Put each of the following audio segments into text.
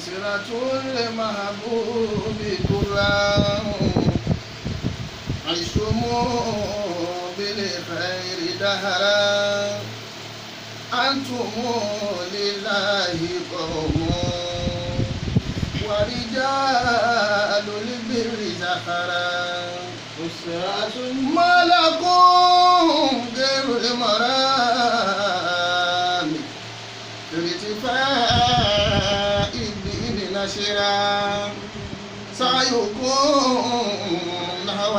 أسرة المحبوب كلهم عشتم بالخير دهرا أنتم لله قوم ورجال البر زخرا أسرة ما لكم غير المرام في ارتفاع الدين نشرا سعيكم نحو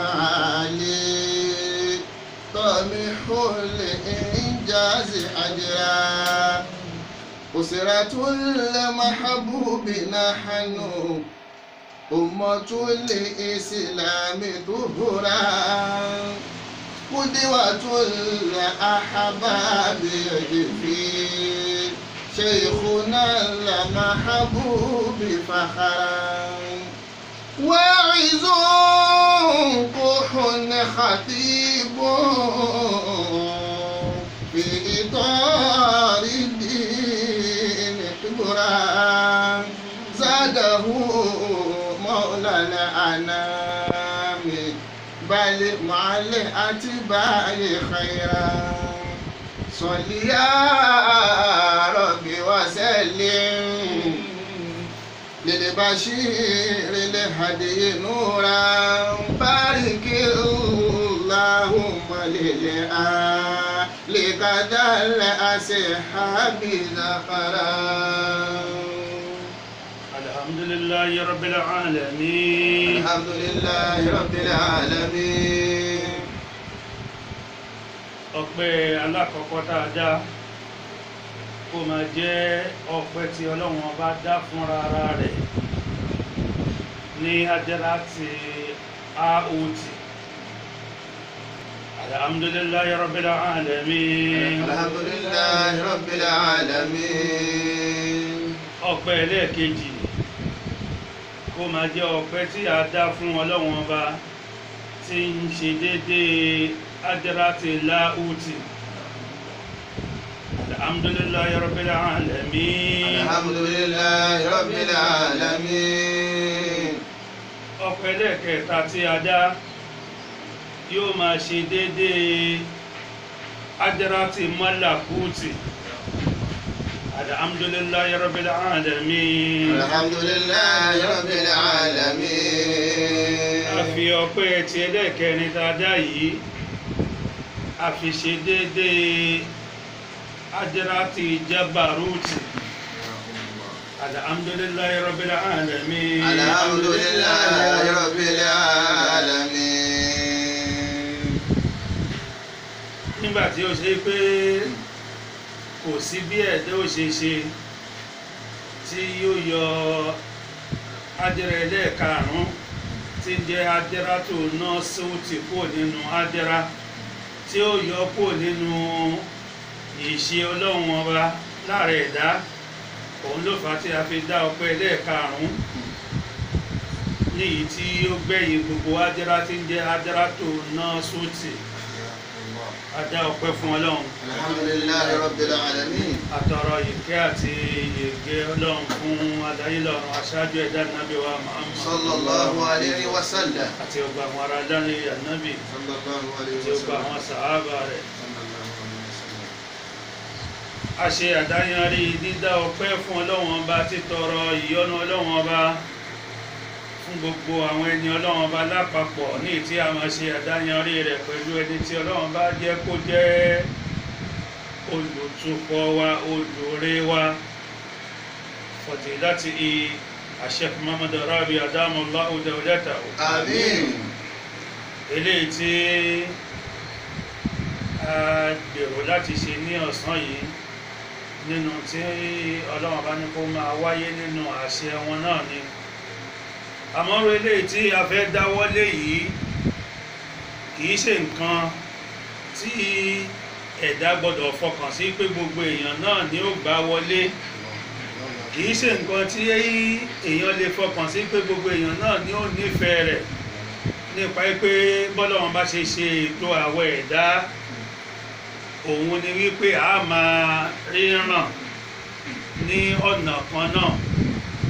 المعالي طمح الإنجاز أجرا أسرة المحبوب نحن أمة الإسلام ظهرا قدوة الأحباب في شيخنا المحبوب فخرا واعظ كح خطيب في إطار الدين حبرا زاده مولى الأنام بل مع الأتباع خيرا صل يا رب وسلم للبشير الهدي نورا بارك اللهم للآل كذا الأصحاب ذخرا الحمد لله رب العالمين الحمد لله رب العالمين ọpẹ́ alákọ̀ọ́kọ́ tá a dá kó máa jẹ́ ọpẹ́ tí ọlọ́run ọba dá fúnra ara rẹ̀ ní ajẹ́lá ti aot alhamdulillahi rabbil alamin الحمد لله رب العالمين ọpẹ́ ẹlẹ́ẹ̀kejì kó máa jẹ́ ọpẹ́ tí a dá fún ọlọ́run ọba tí ń ṣe déédéé ajẹ́láti láútì alhamdulillahi rabbil alamin الحمد لله رب العالمين ọpẹ́ ẹlẹ́ẹ̀kẹta tí a dá yóò máa ṣe déédéé ajẹ́láti mọ́làkútì alhamdulillahi rabbil alamin الحمد لله رب العالمين a fi ọpẹ́ ti ẹlẹ́ẹ̀kẹrin tá a dá yìí a fi ṣe déédéé ajẹ́láti jabaruti alhamdulillahi rabbil alamin الحمد لله رب العالمين nígbà tí ó ṣe pé kò sí bí ẹ̀dá ò ṣe ṣe tí yóò yọ ajẹ́rẹ́ ẹlẹ́ẹ̀karùn-ún tí ń jẹ́ ajẹ́rá tó ná sóòtì kúrò nínú ajẹ́rá tí ó yọ kúrò nínú ìṣe ọlọ́run ọba láàrẹ̀ ẹ̀dá òun ló fà á tí a fi dá ọpẹ́ ẹlẹ́ẹ̀karùn-ún níyìí tí ó gbẹ̀yìn gbogbo ajẹ́rá tí ń jẹ́ ajẹ́rá tó ná sóòtì a dá ọpẹ́ fún ọlọ́run الحمد لله رب العالمين àtọ̀rọ̀ ìkẹ́ àti ìgẹ́ ọlọ́run fún adáyélọ́run aṣáájú ẹ̀dá nàbí wa Muhammad صلى الله عليه وسلم àti ọgbà àwọn ará dání ànábì صلى الله عليه àti ọgbà àwọn وسلم sàhábà rẹ̀ صلى الله عليه وسلم a ṣe àdáyanrí dídá ọpẹ́ fún ọlọ́run ọba títọrọ ìyọ́nú ọlọ́run ọba fún gbogbo àwọn ẹni ọlọ́run ọba lápapọ̀ ní tí a máa ṣe àdáyanrí rẹ̀ pẹ̀lú ẹni tí ọlọ́run bá jẹ́ kó jẹ́ olùtukọ̀ wa olùre wa fọ̀tìláti Sheikh Muhammad Rabi adamallahu dawlatahu آمين eléyìí tí a gbèrò láti ṣe ní ọ̀sán yìí nínú tí ọlọ́run bá ní kó máa wáyé nínú àṣẹ wọn náà ni àmọ́rò eléyìí tí a fẹ́ dáwọ́lé yìí kìí ṣe nǹkan tí ẹ̀dá gbọ́dọ̀ fọkàn sí pé gbogbo èèyàn náà ni ó gbà wọlé kìí ṣe nǹkan tí èèyàn lè fọkàn sí pé gbogbo èèyàn náà ni ó nífẹ̀ẹ́ rẹ̀ nípa pé bọ́lọ́run bá ṣe ṣe ètò àwọ̀ ẹ̀dá òun ni wípé a máa ríran ní ọ̀nà kan náà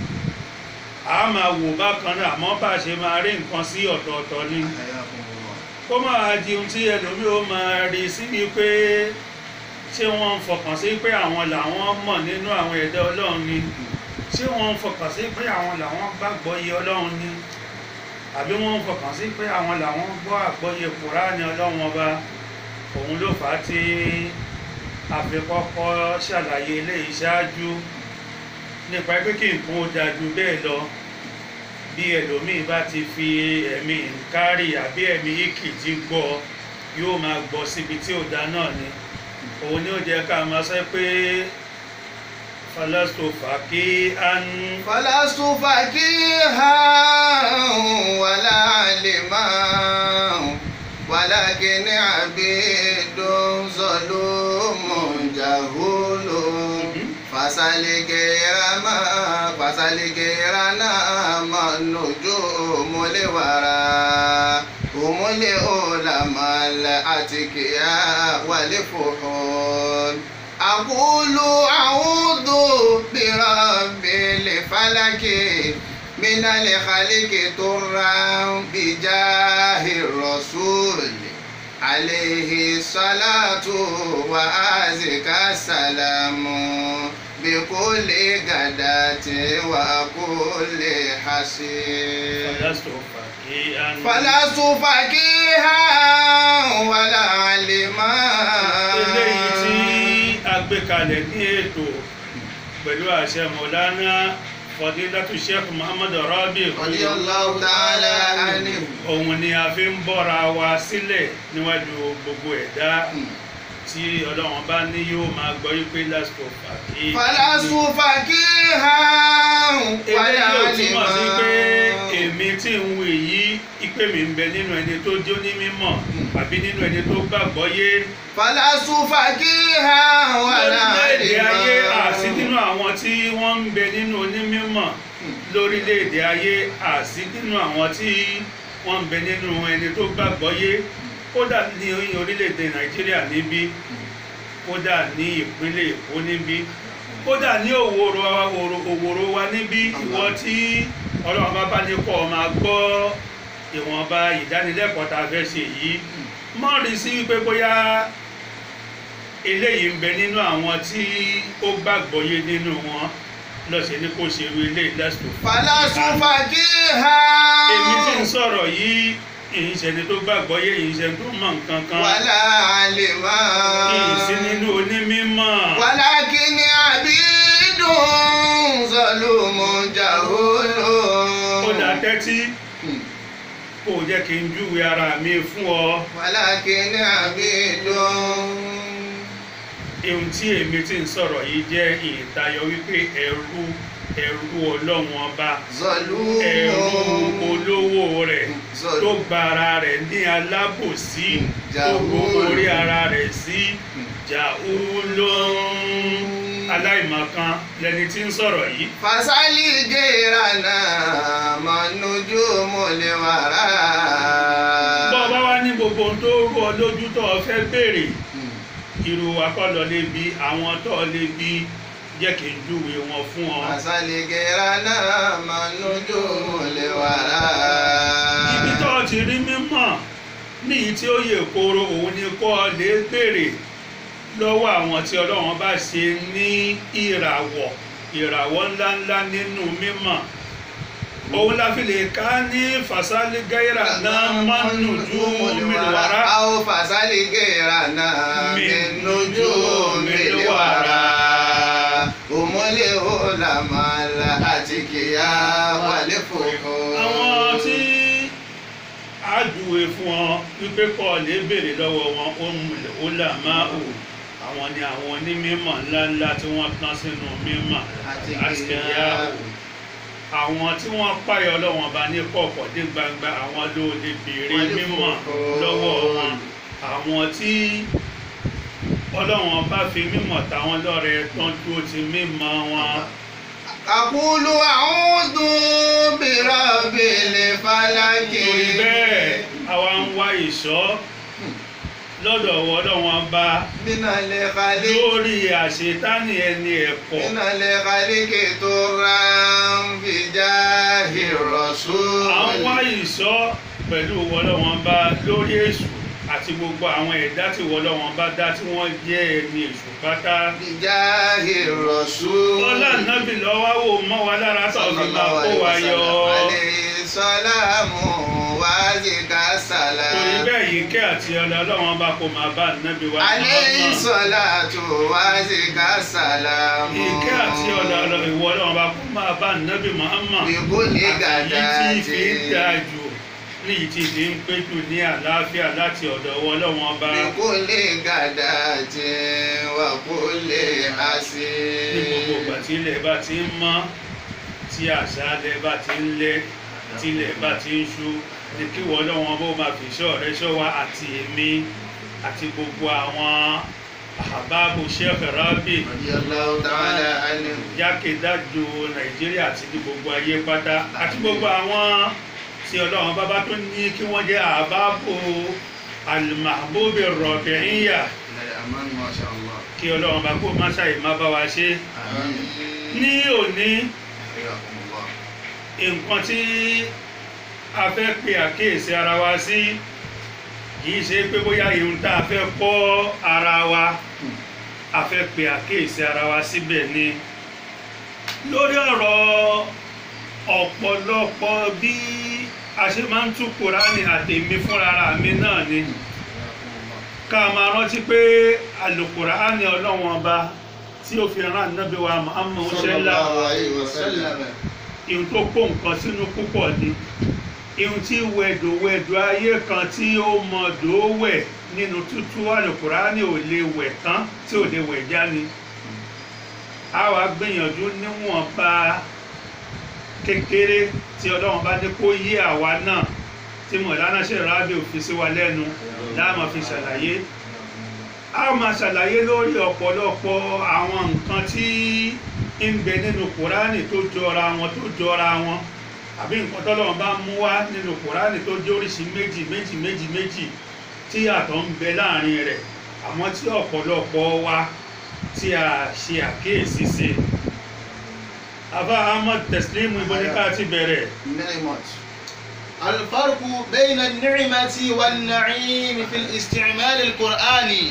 máa wò bákan náà àmọ́ bá a ṣe máa rí nǹkan sí ọ̀tọ̀ọ̀tọ̀ ni kó máa di ohun tí ẹlòmíì ó máa rí sí ni pé ṣé wọ́n ń fọkàn sí pé àwọn làwọn mọ̀ nínú àwọn ẹ̀dá ọlọ́run ni ṣé wọ́n ń fọkàn sí pé àwọn làwọn gbàgbọ́ iye ọlọ́run ni àbí wọ́n ń fọkàn sí pé àwọn làwọn gbọ́ àgbọ́yé kùránì ọlọ́run ọba òun ló fà á tí a fi kọ́kọ́ ṣàlàyé eléyìí ṣáájú nípa pé kí nǹkan ó dáa ju bẹ́ẹ̀ lọ bí ẹlòmíì bá ti fi ẹ̀mí nkárì àbí ẹ̀mí ìkìtì gbọ́ yóò máa gbọ́ síbi tí ò dá náà ni òun ni ó jẹ́ ká máa sọ pé falasto fàkí án فلست فقيها ولا علما ولكن عبيد ظلوم جهول فسل غير ما فسل غيرنا ما النجوم الورى هم العلماء الأتقياء والفحول أقول أعوذ برب الفلك من الخلق ترى بجاه الرسول عليه الصلاة وأزكى السلام بكل غداة وكل حسين falasto fàkí án فلست فقيها ولا علما eléyìí tí a gbé kalẹ̀ ní ètò pẹ̀lú àṣẹ mọ̀lánà fọdílátù sheikh muhammadu rabi رضي الله تعالى عنه òun ni a fi ń bọ́ra wa sílẹ̀ níwájú gbogbo ẹ̀dá tí ọlọ́run bá ní yóò máa gbọ́ yí pé lásìkò fàkí فلست فقيها ولا eléyìí ò túmọ̀ sí pé علما èmi tí ń wù yí ìpè mi ń bẹ nínú ẹni tó jó ní mímọ̀ àbí nínú ẹni tó gbàgbọ́ yé فلست فقيها ولا lórílẹ̀-èdè ayé àsí علما nínú àwọn tí wọ́n ń bẹ nínú onímọ̀ lórílẹ̀-èdè ayé àsí nínú àwọn tí wọ́n ń bẹ nínú ẹni tó gbàgbọ́ yé kódà ní orílẹ̀-èdè nàìjíríà níbí kódà ní ìpínlẹ̀ èkó níbí kódà ní òwòrò òwòrò wa níbí ìwọ tí ọlọ́run bá bá ní kọ́ ọ máa gbọ́ ìwọ̀nba ìdánilẹ́kọ̀ọ́ tá a fẹ́ ṣe yìí mọ́ rí sí wípé bóyá eléyìí ń bẹ nínú àwọn tí ó gbàgbọ́ yé nínú wọn lọ́sẹ̀ ní kò ṣerú eléyìí lásìkò فلست فقيها èmi tí ń sọ̀rọ̀ yìí ìyìnṣẹ́ni tó gbàgbọ́ yé ìyìnṣẹ́ni tó mọ̀ nǹkan kan ولا علما ìyìnsí nínú onímọ̀ ولكن عبيد ظلوم جهول ó dá tẹ́tí kò jẹ́ kí n júwe ara mi fún ọ ولكن عبيد ohun tí èmi tí ń sọ̀rọ̀ yìí jẹ́ ìtayọ wípé ẹrú ẹrú ọlọ́run ọba ẹrú ظلوم olówó rẹ̀ Zọlú. tó gba ara rẹ̀ ní alábòsí tó Jàhúlù. gbogbo orí ara rẹ̀ sí jàúlọ́n aláìmọ̀kan lẹni tí ń sọ̀rọ̀ yìí fasali gerana manujumu liwara. bọ́ ọ bá wá ní gbogbo ohun tó rú ọ lójú tó o fẹ́ béèrè irú akọ́lọ lè bi àwọn tó o lè bi jẹ́ kí n júwe wọn fún ọ. fasali gerana manujumu liwara. ibi tó o ti rí mímọ̀ níyì tí ó yè koro òun ni kó o lè béèrè lọ́wọ́ àwọn tí ọlọ́run bá ṣe ní ìràwọ̀ ìràwọ̀ ńláńlá nínú mímọ̀ òun la fi lè ká ní fasali gaira náà mánu ju mílíwàrà Awo fasali gerana manujumu liwara. Umule ulamala atikiya wale foko. àwọn tí a júwe fún ọ wípé kọ́ ọ lè béèrè lọ́wọ́ wọn ó là máa ò àwọn ni àwọn onímọ̀ ńláńlá tí wọ́n tán sínú mímọ̀ àti ìyá ò àwọn tí wọ́n páyọ̀ ọlọ́wọ́n bá ní kọ̀ọ̀kọ̀ dé gbangba àwọn ló lè béèrè mímọ̀ lọ́wọ́ wọn àwọn tí ọlọ́wọ́n bá fi mímọ̀ táwọn lọ́rẹ tán dúró ti mímọ̀ wọn. Àkúlù àúdù bìrọ̀bìlì fálákì. torí bẹ́ẹ̀ àwa ń wá ìṣọ́ lọ́dọ̀ ọwọ́ ọlọ́wọ́n bá Nínà lè kàlí. lórí àṣetánì ẹni ẹ̀kọ́ Nínà lè kàlí kì tó ra ń fi já pẹ̀lú wọlọ́wọ́n bá lórí èṣù àti gbogbo àwọn ẹ̀dá tí wọlọ́wọ́n bá dá tí wọ́n jẹ́ ẹni èṣù pátá. Bijahi Rasul. Ọlá nábì lọ́wọ́ wò mọ́ wa lára tó fi máa kó wa yọ. Alayhi salamu wa zika Torí salam. bẹ́ẹ̀ yìí kẹ́ àti ọlọ́ ọlọ́wọ́n bá kó máa bá nábì wa Alayhi Muhammad. salatu wa zika salam. Ìkẹ́ àti ọlọ́ ọlọ́ ìwọ ọlọ́wọ́n bá kó máa bá nábì Muhammad. Bi kulli Àtàyí tí fi ń gadatin. dáa jù ní ìtì tí ń pé jù ní àlàáfíà láti ọ̀dọ̀ ọwọ́ ọlọ́wọ́n bá. Bi kulli gadatin wa kulli ní gbogbo ìgbà asin. tí ilẹ̀ bá ti ń mọ́ tí àṣálẹ̀ bá ti ń lẹ́ tí ilẹ̀ bá ti ń ṣú ní kí wọ́n lọ́wọ́n bó máa fi ṣọ́ rẹ ṣọ́ wa àti èmi àti gbogbo àwọn àbábò Sheikh Rabi Radiyallahu ta'ala anhu. jákèjádò Nàìjíríà àti ní gbogbo ayé pátá àti gbogbo àwọn tí Ọlọ́run bá bá tó ní kí wọ́n jẹ́ àbábò al-mahbub ar-rabi'iyya Aman ma sha Allah. kí Ọlọ́run bá kó má ṣàì má bá wa ṣe Amin. ní òní Hayyakumullah. nǹkan tí a fẹ́ pe àkíyèsí ara wa sí kìí ṣe pé bóyá irun tá a fẹ́ kọ́ ara wa a fẹ́ pe àkíyèsí ara wa síbẹ̀ ni lórí ọ̀rọ̀ ọ̀pọ̀lọpọ̀ bí a ṣe máa ń tú Kùránì àtèmi fúnra mi náà ni ká máa rántí pé àlùkùránì Ọlọ́run ọba tí ó fi rán Ànábì wa Muhammad ṣẹlá Sallallahu alayhi wa sallam. ihun tó kó nǹkan sínú púpọ̀ ni ihun tí wẹ̀dọ̀wẹ̀dọ̀ ayé kan tí ó mọ̀dọ̀ wẹ̀ nínú tútú àlùkùránì ò lè wẹ̀ tán tí ò lè wẹ̀ já ni a wá gbìyànjú níwọ̀nba kékeré tí ọlọ́run bá ní kó yé àwa náà tí mọ̀lánà ṣe rábì òfin sí wa lẹ́nu láàmú fi ṣàlàyé a máa ṣàlàyé lórí ọ̀pọ̀lọpọ̀ àwọn nǹkan tí ń bẹ nínú kùránì tó jọra wọn tó jọra wọn àbí nǹkan tọ́lọ́run bá mú wá nínú kùránì tó jẹ́ oríṣi méjì méjì méjì méjì tí àtọ̀ ń bẹ láàrin rẹ̀ àmọ́ tí ọ̀pọ̀lọpọ̀ wa tí a ṣe àkíyèsí sí àbá ahmad teslim ibo ní ká ti bẹ̀rẹ̀ Ni'mat. الفرق بين النعمة والنعيم في الاستعمال القرآني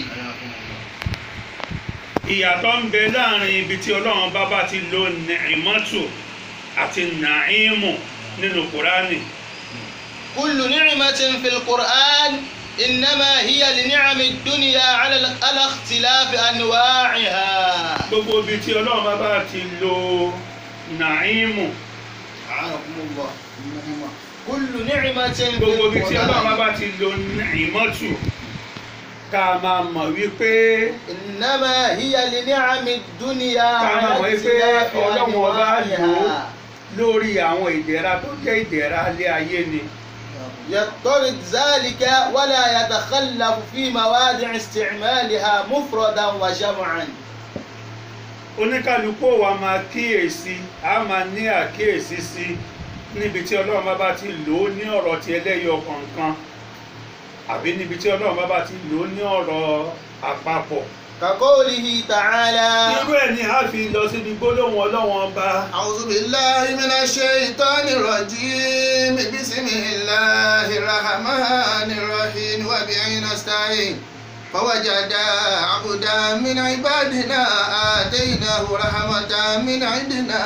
ìyàtọ̀ ń bẹ láàrin ibi tí ọlọ́run bá bá ti lo nìmọ́tò àti nàímù nínú kùránì كل نعمة في القرآن إنما هي لنعم الدنيا على ال- على اختلاف أنواعها gbogbo ibi tí ọlọ́run bá bá ti lo nàímù أعانكم الله إنهما كل نعمة في gbogbo ibi tí ọlọ́run bá القرآن bá ti lo nìmọ́tò ká máa mọ̀ wípé إنما هي لنعم الدنيا ká máa على mọ̀ wípé اختلاف ọlọ́run ọba lò ó أنواعها lórí àwọn ìdẹ̀ra tó jẹ́ ìdẹ̀ra alẹ́ ayé ni يضطرد ذلك ولا يتخلف في مواضع استعمالها مفردا وجمعا oníkálukú wa máa kíyèsí a máa ní àkíyèsí sí níbi tí ọlọ́run bá bá ti lò ó ní ọ̀rọ̀ ti ẹlẹ́yọ kọ̀ọ̀kan àbí níbi tí ọlọ́run bá bá ti lò ó ní ọ̀rọ̀ àpapọ̀ كقوله تعالى irú ẹ̀ ni a fi lọ síbi gbólóhùn ọlọ́run ọba أعوذ بالله من الشيطان الرجيم بسم الله الرحمن الرحيم وبه نستعين فوجدا عبدا من عبادنا آتيناه رحمة من عندنا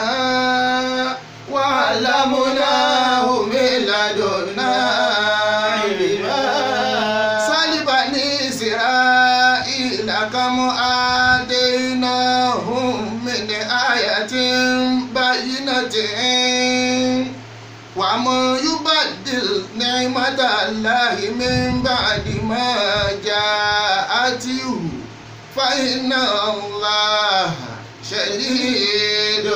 وعلمناه من لدنا علما سل بني إسرائيل كم آتيناهم من آية بينة ومن يبدل نعمة الله من بعد ما جاءته فإن الله شديد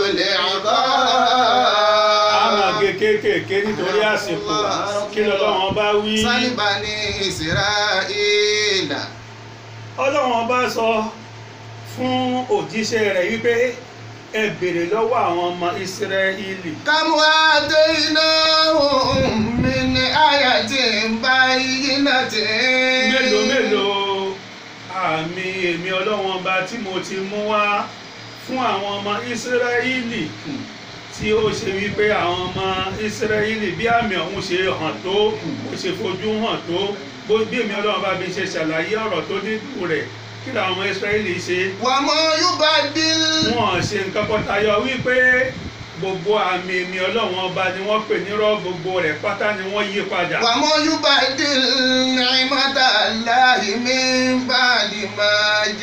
a máa العقاب gé kéékèèké nítorí àsìkò kí lọ́lọ́run ọba wí سل بني إسرائيل ọlọ́run ọba sọ fún òjíṣẹ́ rẹ̀ wípé ẹ béèrè lọ́wọ́ àwọn ọmọ ìsírẹ́lì كم آتيناهم من آية بينة mélòó mélòó àmì èmi ọlọ́run ọba tí mo ti mú wá fún àwọn ọmọ ìsírẹ́lì tí tí ó ṣe wípé àwọn ọmọ Ísírẹ́lì bí àmì ọ̀hún ṣe hàn tó ó ṣe fojú hàn tó bó bí èmi ọlọ́run bá mi ṣe ṣàlàyé ọ̀rọ̀ tó dínkù rẹ̀ kí làwọn ọmọ Ísírẹ́lì ṣe wàmọ́ yubaddil wọn ṣe nǹkan kan tayọ wípé gbogbo àmì èmi ọlọ́run ọba ni wọ́n pè nírọ́ gbogbo rẹ̀ pátá ni wọ́n yí padà. wàmọ́ yubaddil ni'matallahi min ba'di ma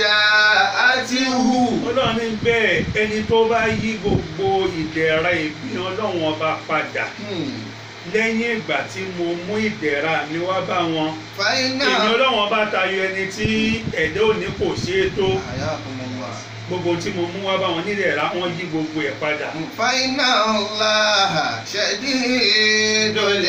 ja'atihu. ọlọ́run ní bẹ́ẹ̀ ẹni tó bá yí gbogbo ìdẹ̀ra ìbí ọlọ́run ọba padà Hmm. lẹ́yìn ìgbà tí mo mú ìdẹ̀ra mi wá bá wọn fàyínà. èmi ọlọ́run ọba tayọ ẹni tí ẹ̀dá òní kò ṣeé tó Hayakumullah. gbogbo tí mo mú wá bá wọn nídẹ̀ra wọn yí gbogbo ẹ̀ padà. fàyínà Allaha shadidul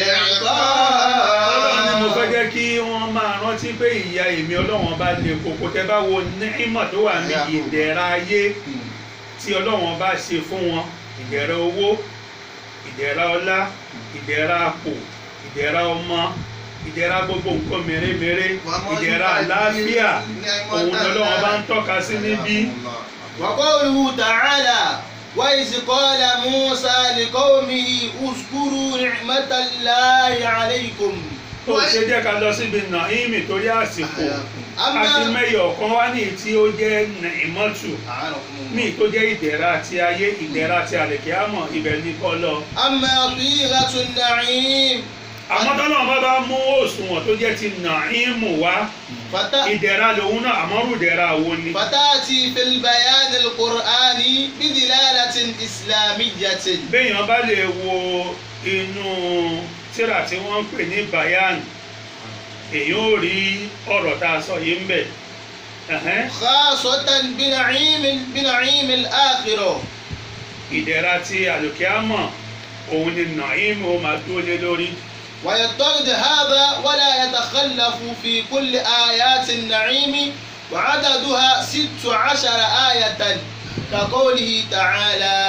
ọlọ́run ni mo fẹ́ iqab. jẹ́ kí wọ́n máa rántí pé ìyà èmi ọlọ́run ọba lè koko tẹ́ bá wo nímọ̀ tó wà ní ìdẹ̀ra ayé Hmm. tí ọlọ́run ọba ṣe fún wọn ìdẹ̀ra owó ìdẹ̀ra ọlá ìdẹ̀ra àpò ìdẹ̀ra ọmọ ìdẹ̀ra gbogbo nǹkan mèremère Wàmọ́ ìdẹ̀ra yubaddil àlàáfíà òun ni'matallahi. lọ́lọ́run ọba ń tọ́ka sí níbí وقوله تعالى وإذ قال موسى لقومه اذكروا نعمة الله عليكم tó ṣe jẹ́ ká lọ síbi nàímì torí àsìkò أما àti mẹ́yọ̀ ọ̀kan wá ní tí ó jẹ́ nàìmọ́tù ní tó jẹ́ ìdẹ̀ra ti ayé ìdẹ̀ra ti àlèkè àmọ̀ ibẹ̀ ní kọ́ lọ. أما طيلة النعيم àmọ́ tọ́lọ́ bá bá mú òṣùwọ̀n tó jẹ́ ti nàímù wá فت- ìdẹ̀ra lòun náà àmọ́rù ìdẹ̀ra wo ni. فتأتي في البيان القرآني بدلالة إسلامية béèyàn bá lè wo inú tíra tí wọ́n ń pè ní bayan èyàn ò rí ọ̀rọ̀ tá a sọ yìí ń bẹ̀. Ẹ̀hẹ́n. خاصة بنعيم بنعيم الآخرة ìdẹ̀ra ti àlòkè àmọ̀ òun ni nàímù ó máa dúró lé lórí. ويضطرد هذا ولا يتخلف في كل آيات النعيم وعددها ست عشر آية كقوله تعالى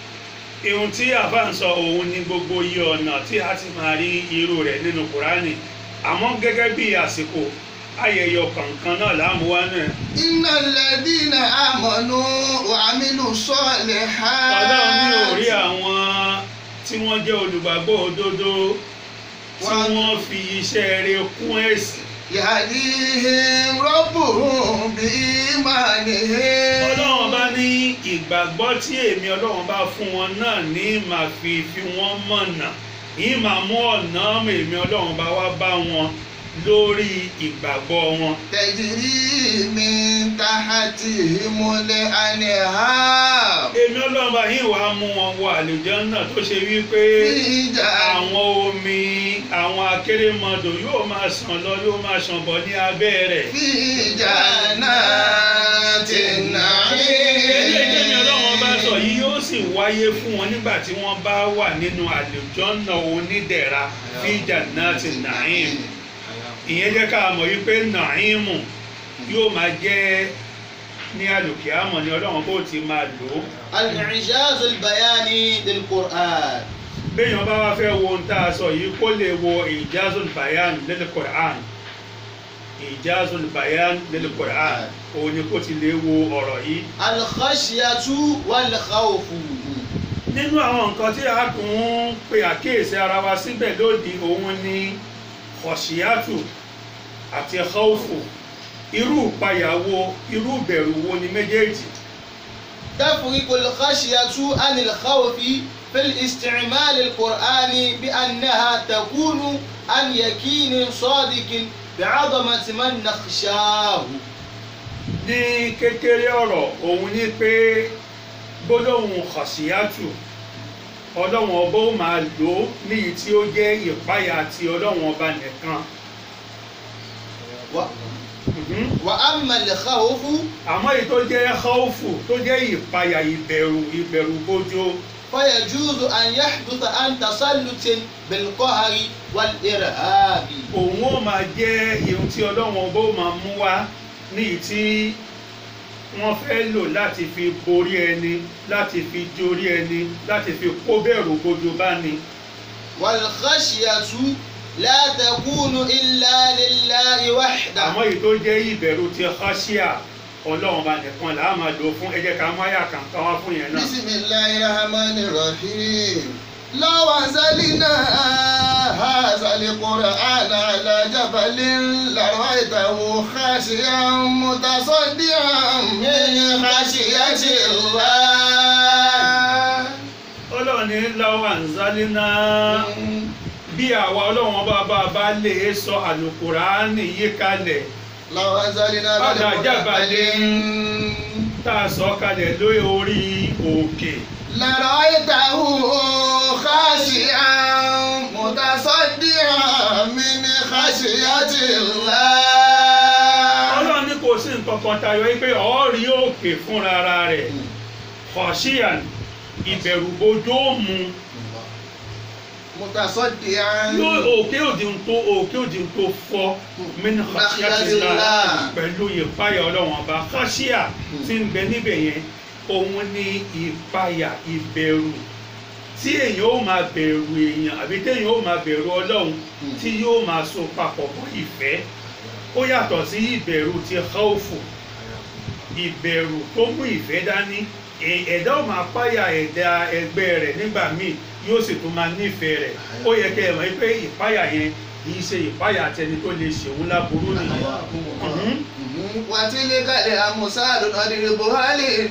ihun tí àfa ń sọ òun ni gbogbo iye ọ̀nà tí a ti máa rí irú rẹ̀ nínú kùránì àmọ́ gẹ́gẹ́ bí àsìkò ayẹyẹ kọ̀ọ̀kan náà láàmúwá náà innal ladina amanu wa amilu salihati. ọlọ́run ní orí àwọn tí wọ́n jẹ́ olùgbàgbọ́ òdodo tí Wọ́n- wọ́n fi iṣẹ́ rere kún ẹ̀sìn yahdihim rabbuhum bi imanihim. ọlọ́run bá ní ìgbàgbọ́ tí èmi ọlọ́run bá fún wọn náà ní màá fi fi wọ́n mọ̀nà yìí máa mú ọ̀nà èmi ọlọ́run bá wá bá wọn lórí ìgbàgbọ́ wọn. tajri min tahtihimul anhar. èmi ọlọ́run bá yín wàá mú wọn wọ àlùjánnà tó ṣe wípé Ìjà àwọn omi àwọn akérèmọdò yóò máa ṣàn lọ yóò máa ṣàn bọ̀ ní abẹ́ rẹ̀. fi jannatin ilé ìjẹ́mi ọlọ́run bá sọ na'im. yìí yóò sì wáyé fún wọn nígbà tí wọ́n bá wà nínú àlùjánnà onídẹ̀ra fi jannatin na'im. ìyẹn jẹ́ ká mọ̀ wípé nàímù yóò máa jẹ́ ní àlùkìámọ̀ ni ọlọ́run bó ti máa lò ó. الإعجاز البياني للقرآن béèyàn bá wá fẹ́ wo ohun tá a sọ yìí kó lè wo ìjázul bayan lil Qur'an ìjázul bayan lil Qur'an òun ni kó ti lè wo ọ̀rọ̀ yìí. الخشية والخوف nínú àwọn nǹkan tí a tún ń pe àkíyèsí ara wa síbẹ̀ lóde òun ni khashiyatu àti khawfu irú ìpayà wo irú ìbẹ̀rù wo ni méjèèjì. تفرق الخشية عن الخوف في الاستعمال القرآني بأنها تكون عن يقين صادق بعظمة من نخشاه ní kékeré ọ̀rọ̀ òun ni pé gbólóhùn khashiyatu ọlọ́wọ̀n ọba ó máa lò ó níyì tí ó jẹ́ ìpayà ti ọlọ́wọ̀n ọba nìkan. و... Mhm. وأما الخوف àmọ́ èyí tó jẹ́ khawfu tó jẹ́ ìpayà ìbẹ̀rù ìbẹ̀rù bójó فيجوز أن يحدث عن تسلط بالقهر والإرهاب òun ó máa jẹ́ ihun tí ọlọ́wọ̀n ọba ó máa mú wá níyì tí wọ́n fẹ́ lò láti fi borí ẹni láti fi jórí ẹni láti fi kó bẹ̀rù bójó bá ni. والخشية لا تكون إلا لله وحده àmọ́ èyí tó jẹ́ ìbẹ̀rù ti khashia ọlọ́run bá nìkan là á máa lò fún ẹ jẹ́ ká mú àyà kan ká wá fún yẹn náà. bisimilayi rahmani rahim lawa zalina hazali qur'an ala jabalin larwaitahu khashiyan mutasadiyan min khashiyati allah. ọlọ́run ní láwọn àǹzálínà bí àwa ọlọ́run bá bá bá lè sọ àlùkùránì yí kalẹ̀ lawa zalina Ala jabalin. tá a sọ kalẹ̀ lórí orí òkè. لرأيته خاشعا متصدعا من خشية الله ọlọ́run ní kò sí nǹkan kan tayọ pé ọ̀ọ́rí òkè fúnra ara rẹ̀ kọ̀ṣíàn ìbẹ̀rùbojo ó mu متصدعا yóò òkè òdì ń tó òkè òdì ń tó fọ́ mẹ́ni kọ̀ṣíà ti la pẹ̀lú ìpayà ọlọ́run ọba kọ̀ṣíà tí ń bẹ níbẹ̀ yẹn òun ní ìpayà ìbẹ̀rù tí èèyàn ó máa bẹ̀rù èèyàn àbí téèyàn ó máa bẹ̀rù ọlọ́run tí yóò máa so papọ̀ mọ́ ìfẹ́ ó yàtọ̀ sí ìbẹ̀rù ti khawfu ìbẹ̀rù tó mú ìfẹ́ dání Ẹ- ẹ̀dá ò máa páyà ẹ̀dá ẹgbẹ́ rẹ̀ nígbà míì yóò sì tún máa nífẹ̀ẹ́ rẹ̀ ó yẹ kẹ́ ẹ mọ̀ pé ìpáyà yẹn kì í ṣe ìpáyà tẹni tó lè ṣèwú láburú nìyẹn Mhm. وتلك الأمثال نضربها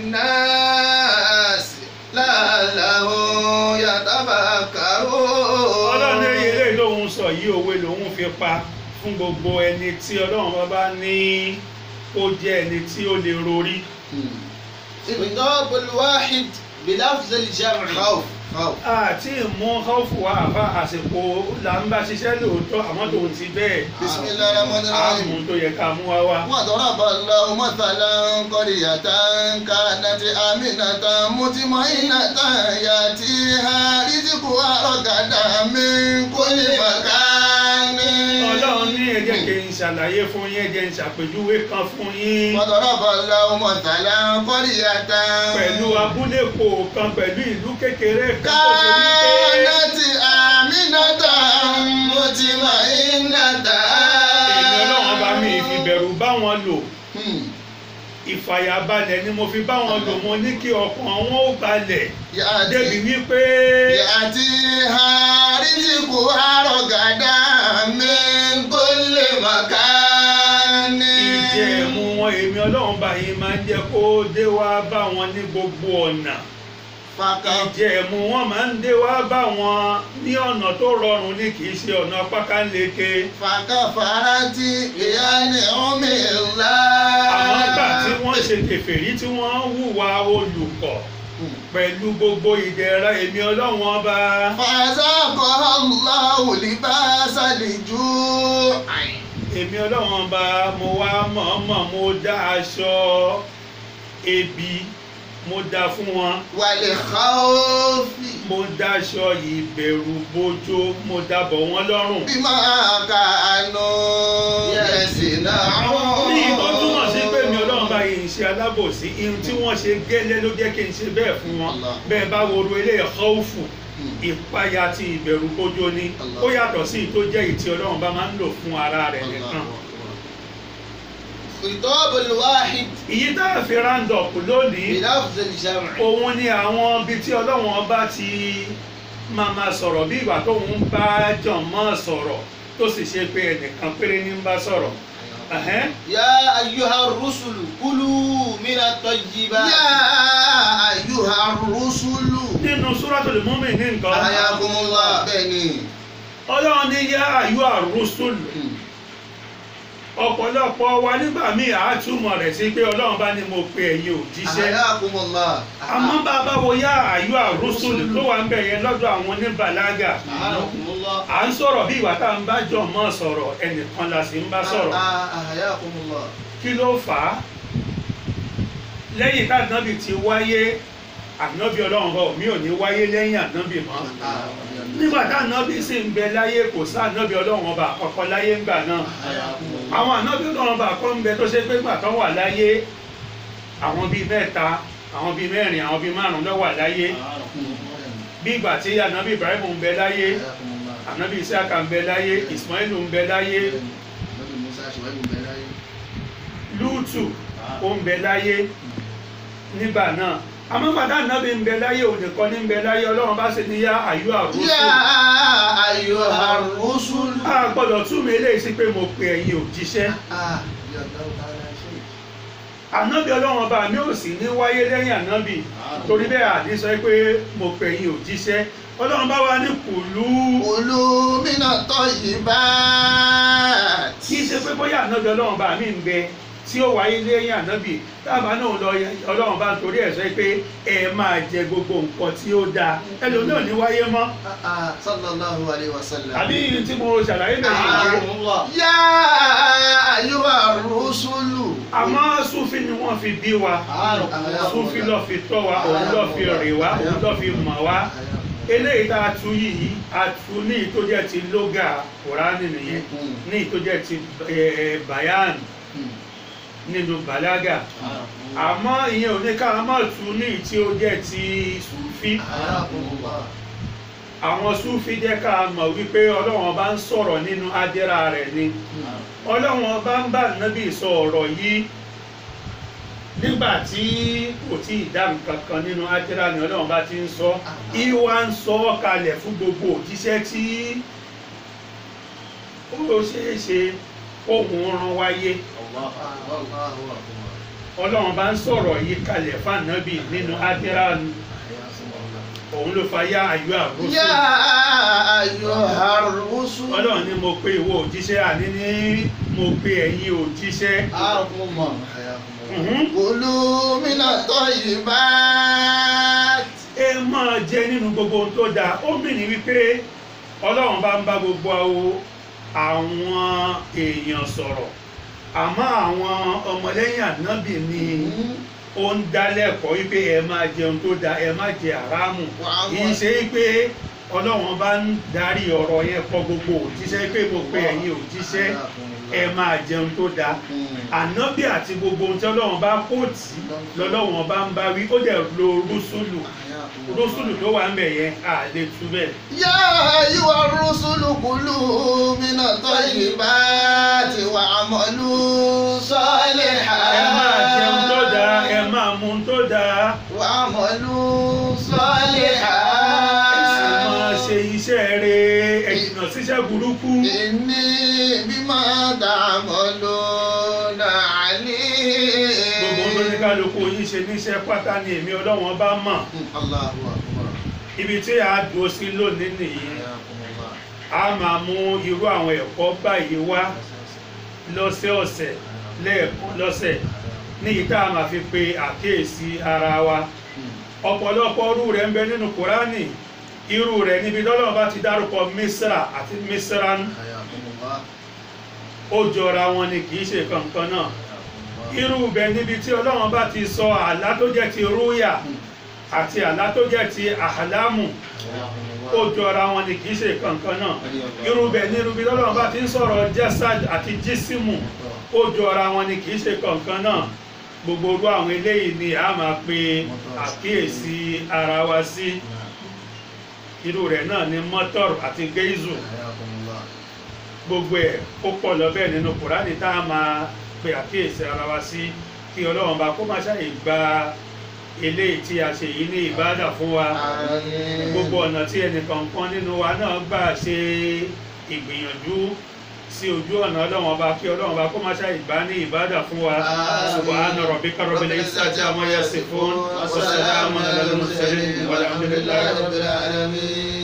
للناس لعلهم يتفكرون ọlọ́run ní ilé lòun sọ yìí òwe lòun fi pa fún gbogbo ẹni tí ọlọ́run bá bá ní kó jẹ́ ẹni tí ó lè rorí خطاب الواحد بلفظ الجمع خوف خوف àti ìmú khawfu wa àfa àsìkò là ń bá ṣiṣẹ́ lóòótọ́ àmọ́ tòun ti bẹ́ẹ̀ بسم الله الرحمن الرحيم àmú tó yẹ ká mú wá wá. وضرب الله مثلا قرية كانت آمنة مطمئنة يأتيها رزقها رغدا من كل مكان ọlọ́run ní ẹ jẹ́ kí n ṣàlàyé fún yín ẹ jẹ́ n ṣàpèjúwe kan fún yín وضرب الله مثلا قرية pẹ̀lú abúlé kọ̀ọ̀kan pẹ̀lú ìlú kékeré kan tó ṣe wípé كانت آمنة مطمئنة èmi ọlọ́run bá mi ìfìbẹ̀rù bá wọn lò Hmm. ìfàyàbalẹ̀ ni mo fi bá wọn lò mo ní kí ọkàn wọn ó balẹ̀ Yàtí débi wípé yàtí àrísìkò àrògàdá mi kò lè màkà ní. ìjẹ̀mú wọn èmi ọlọ́run bá yín máa ń jẹ́ kó dé wá bá wọn ní gbogbo ọ̀nà Fàkà ìjẹ̀mú wọn máa ń dé wá bá wọn ní ọ̀nà tó rọrùn ní kì í ṣe ọ̀nà pákánleke fàkà farati ìyá ni omi ńlá. àwọn ìgbà tí wọ́n ṣe kèfèrí tí wọ́n hùwà olùkọ́ pẹ̀lú gbogbo ìdẹ̀ra èmi ọlọ́run ọba Fàzákọ̀ Allahu libasa al-ju' èmi ọlọ́run ọba mo wá mọ̀ọ́mọ̀ mo dá aṣọ ebi mo dá fún wọn wal khawfi mo dáṣọ ìbẹ̀rù bojo mo dábọ̀ wọ́n lọ́rùn. bima kanu yasina'un. ní ìtọ́ túmọ̀ sí pé mi ọlọ́run bá yìí ń ṣe alábòsí ihun tí wọ́n ṣe gẹ́lẹ́ ló jẹ́ kí n ṣe bẹ́ẹ̀ fún wọn Allah. bẹ́ẹ̀ bá woro ilé khawfu ìpayà àti ìbẹ̀rù bojo ni Allah. ó yàtọ̀ sí ìtó jẹ́ ìtì ọlọ́run bá máa ń lò fún ara rẹ̀ nìkan. خطاب الواحد ìyí tá a fi round-up lónìí بلفظ الجمع òun ni àwọn ibi tí ọlọ́run ọba ti máa ma sọ̀rọ̀ bí ìgbà tóun ń bá jọ̀mọ́ sọ̀rọ̀ tó sì ṣe pé ẹnìkan péré ní ń bá sọ̀rọ̀. Ẹ̀hẹ́n. يا أيها الرسل كلوا من Ya الطيبات ayyuha rusulu. nínú Suratul Mu'minin nǹkan Ayakumullah. Bẹ́ẹ̀ni. ọlọ́run ní yá àyú àrùsùlù ọ̀pọ̀lọpọ̀ wa nígbà míì àátúmọ̀ rẹ̀ sí pé ọlọ́run bá ní mo pe ẹ̀yin òjíṣẹ́ Ayakumullah. àmọ́ bàbá wo yá àyú àrùsùlù tó wà ń bẹ̀ yẹn lọ́dọ̀ àwọn oníbàlágà أعانكم الله à ń sọ̀rọ̀ bí ìwà tá à ń bá jọ mọ́ sọ̀rọ̀ ẹnìkan la sì ń bá sọ̀rọ̀ أحياكم الله kí ló fà á lẹ́yìn tá ànábì ti wáyé ànábì ọlọ́run bọ̀ mí ò ní wáyé lẹ́yìn ànábì mọ́ nígbà tá ànábì sì ń bẹ láyé kò sá ànábì ọlọ́run ọba àkọ́kọ́ láyé ńgbà náà àwọn ànábì ọlọ́run ọba kan ń bẹ tó ṣe pé gbà tán wà láyé àwọn bíi mẹ́ta àwọn bíi mẹ́rin àwọn bíi márùn-ún ló wà láyé bí ìgbà tí ànábì Ibrahim ń bẹ láyé ànábì Isiaka ń bẹ láyé Ismail ń bẹ láyé Lútù ó ń bẹ láyé nígbà náà àmọ́ bàtà ànábì ń bẹ láyé òun nìkan ní ń bẹ láyé ọlọ́run bá ṣe ní yá àyú àrùsù yá ayyuha rusul. a gbọ́dọ̀ tún mi eléyìí sí pé mo pe ẹ̀yin òjíṣẹ́ Ah, yallahu ta'ala shay. ànábì ọlọ́run ọba mi ò sì ní wáyé lẹ́yìn ànábì torí bẹ́ẹ̀ àdé sọ pé mo pe ẹ̀yin òjíṣẹ́ ọlọ́run bá wá ní kùlú Kulu mina tayyibat. kì í ṣe pé bóyá ànábì ọlọ́run bá mi ń bẹ tí ó wáyé lẹ́yìn ànábì táàbà náà lọ ọlọ́run bá torí ẹ̀ sọ pé ẹ máa jẹ gbogbo nǹkan tí ó dáa ẹlòmíràn ní wáyé mọ́ Ah, ah, sallallahu alayhi wa sallam. àbí tí mo ṣàlàyé bẹ̀rẹ̀ yìí Akramakumullah. yá ayyuha rusulu. àmọ́ súfì ni wọ́n fi bí wa súfì lọ́ fi tọ́ wa òun lọ́ fi rè wá òun lọ́ fi mọ̀ wá eléyìí tá a tu yìí a tu ní ìtọ́jẹ́ ti lóga kùránì nìyẹn ní ìtọ́jẹ́ ti eh, bayan nínú balaga àmọ́ ìyẹn ò ní ká a máa tu ní tí ó jẹ́ ti súfì àwọn súfì jẹ́ ká a mọ̀ wípé ọlọ́wọ́n bá ń sọ̀rọ̀ nínú adẹ́ra rẹ̀ ni ọlọ́wọ́n bá ń bá nábì sọ ọ̀rọ̀ yìí nígbà tí kò tí ì dá nǹkan kan nínú adẹ́ra ni ọlọ́wọ́n bá ti ń sọ ìwà ń sọ ọ́ kalẹ̀ fún gbogbo òjíṣẹ́ tí ó ṣeé ṣe ohun rán wáyé ọlọ́wọ́n bá ń sọ̀rọ̀ yìí kalẹ̀ fànábì nínú adẹ́ra ni òun ló fa yá ayọ́ àrùsọ yá ayyuha rusul. ọlọ́run ni mo pe ìwọ òjíṣẹ́ àní ní mo pe ẹ̀yin òjíṣẹ́ Akramakumullah. Mhm. Kulu mina tayyibat. ẹ máa jẹ nínú gbogbo ohun tó dáa ó mìíràn wípé ọlọ́run bá ń bá gbogbo àwọn èèyàn sọ̀rọ̀ àmọ́ àwọn ọmọlẹ́yìn ànábì ni ó ń dálẹ́kọ̀ọ́ wípé ẹ máa jẹun tó dáa ẹ má jẹ àrámù kì í ṣe pé ọlọ́run bá ń darí ọ̀rọ̀ yẹn kọ gbogbo òjíṣẹ́ pé mo pe ẹ̀yin òjíṣẹ́ ẹ máa jẹun tó dáa ànábì àti gbogbo ohun tí ọlọ́run bá kó tì í lọ́lọ́run bá ń bá wí ó dẹ̀ lo rúṣùlù rúṣùlù tó wà ń bẹ̀ yẹn à lè tú bẹ́ẹ̀. yá ayyuha rusulu kulu mina tayyibati wa'malu salihan. ẹ máa jẹun tó dáa ẹ máa mu tó dáa wa'malu ẹ sì salihan. máa ṣe iṣẹ́ rere ẹ jìnnà síṣẹ́ burúkú. inni bima ta'maluna alim. gbogbo ohun tó ní kálukú yín ṣe níṣẹ́ pátá ni èmi ọlọ́wọ́n bá mọ̀ Allahu akbar. ibi tí a dúró sí lónìí nìyí a máa mú irú àwọn ẹ̀kọ́ báyìí wá lọ́sẹ̀ọ̀sẹ̀ lẹ́ẹ̀kan lọ́sẹ̀ ní ìta a máa fi pe àkíyèsí ara wa ọ̀pọ̀lọpọ̀ irú rẹ̀ ń bẹ nínú kùránì irú rẹ̀ níbi tọ́lọ́run bá ti dárúkọ misra àti misran ó jọra wọn ni kì í ṣe kankan náà irú bẹ̀ níbi tí ọlọ́run bá ti sọ àlá tó jẹ́ ti rúyà àti àlá tó jẹ́ ti àhàlámù ó jọra wọn ni kì í ṣe kankan náà irú bẹ̀ ní irú bí ọlọ́run bá ti ń sọ̀rọ̀ jásad àti jísímù ó jọra wọn ni kì í ṣe kankan náà gbogbo orú àwọn eléyìí ni a máa pe àkíyèsí ara wa sí irú rẹ̀ náà ni mọ́tọ́rù àti geizu gbogbo ẹ̀ ó pọ̀ lọ́bẹ̀ nínú kùránì tá a máa pe àkíyèsí ara wa sí kí ọlọ́run bá kó má ṣàyè gba eléyìí tí a ṣe yìí ní ìbádà fún wa gbogbo ọ̀nà tí ẹnìkọ̀ọ̀kan nínú wa náà gbà ṣe ìgbìyànjú sí ojú ọ̀nà ọlọ́run ọba kí ọlọ́run ọba kó má ṣàyè gbà ní ìbádà fún wa subhana rabbika rabbil izzati amma yasifun wa salamun alal mursalin walhamdulillahi rabbil alamin.